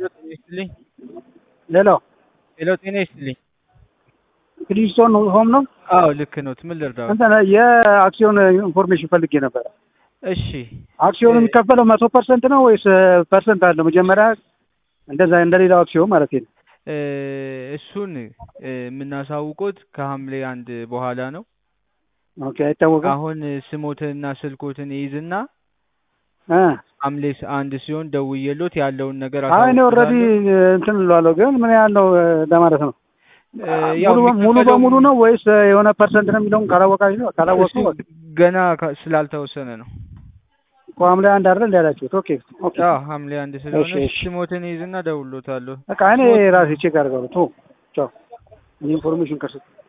ጤና ይስጥልኝ። ሌሎ ሄሎ ጤና ይስጥልኝ። ክሊስቶን ሆም ነው። አዎ ልክ ነው። ምን ልርዳው? እንትን የአክሲዮን ኢንፎርሜሽን ፈልጌ ነበረ። እሺ አክሲዮኑ የሚከፈለው መቶ ፐርሰንት ነው ወይስ ፐርሰንት አለው? መጀመሪያ እንደዛ እንደሌላው አክሲዮን ማለት ነው። እ እሱን እ የምናሳውቆት ከሐምሌ አንድ በኋላ ነው። ኦኬ አይታወቅም። አሁን ስሞትንና ስልኮትን ይይዝና እ ሐምሌ ስ- አንድ ሲሆን ደውዬሎት ያለውን ነገር አይ እኔ ኦልሬዲ አሳውቅዎታለሁ። እንትን እለዋለሁ፣ ግን ምን ያህል ነው እ ለማለት ነው። እ ያው ሙሉ በ- ሙሉ የሚከፈለው- በሙሉ ነው ወይስ የሆነ ፐርሰንት ነው የሚለውን ካላወቃችሁ ነው ካላወቁ እሱ ገና ካ- ስላልተወሰነ ነው። ሐምሌ አንድ አይደል እንዳላችሁት? ኦኬ ኦኬ። አዎ ሐምሌ አንድ ስለሆነ እሺ፣ እሺ። ስሞትን ይይዝና ደውሎታለሁ። በቃ እኔ ራሴ ቼክ አድርጋለሁ። ቶ ቻው ኢንፎርሜሽን ከሰጡ